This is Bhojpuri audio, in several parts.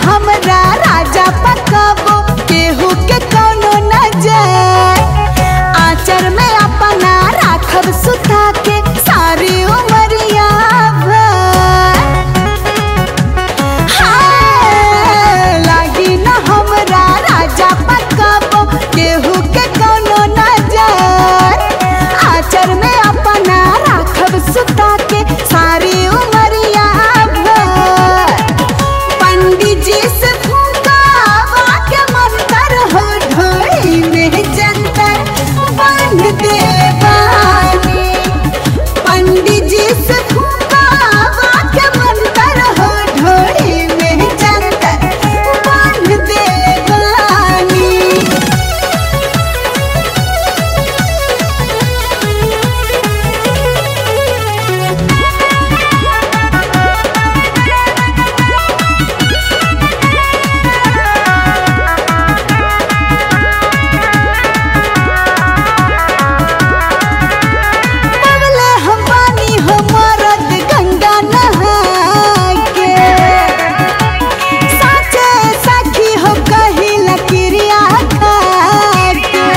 हमरा राजा पकबो केहू के कोनो न जाए आचर में अपना राखब सुता के सारी उमरिया भर हाय, लागी न हमरा राजा पकबो केहू के कोनो न जाए आचर में अपना राखब सुता के सारी उमरिया भर पंडित जी से फूकावा के मंत्र हो ढोली में जंतर बांध दे बानी पंडित जी से फूकावा के मंत्र हो ढोली में जंतर बांध दे बानी पवले हम पानी हो मरद गंगा नहा के साचे सखी हो कही लकिरिया खा के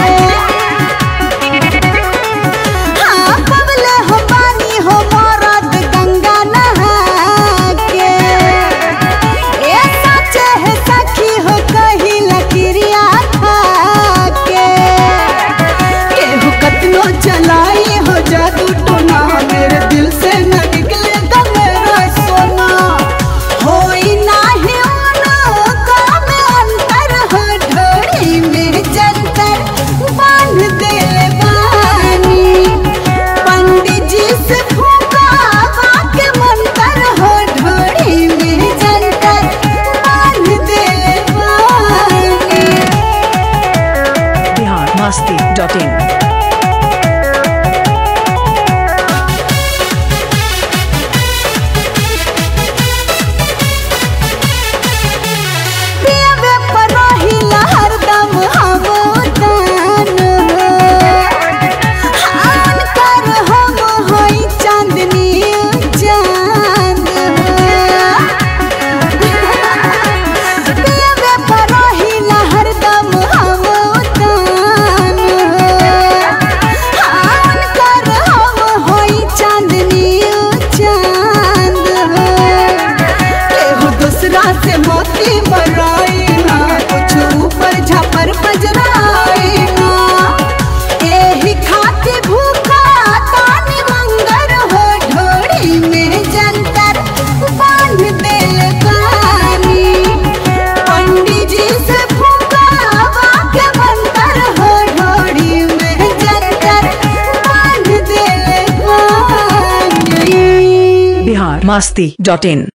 हाँ पवले हम पानी हो मरद गंगा नहा के ए साचे है सखी हो कही लकिरिया खा के केहू कतनो चलाई हो जादू टोना मेरे दिल से न निकलेगा मेरा सोना होई नाही ओना काम अंतर हो ढोड़ी में जंतर बांध दे बानी पंडित जी से फूकावा के मंत्र हो ढोड़ी में जंतर बांध दे बानी बिहार मस्ती डॉट इन पियबे पर रहिला हरदम हम उतान हान कर हम होई चांदनी चांद पियबे पर रहिला हरदम हम उतान हान कर हम होई चांदनी चांद केहू दूसरा से मोती मराई ना कुछ ऊपर झपर बजराई ना एही खाती भूखा तानी मंगर हो ढोड़ी में जंतर बांध देल बानी पंडित जी से फूकावा के मंतर हो ढोड़ी में जंतर बांध देल बानी बिहार मस्ती डॉट इन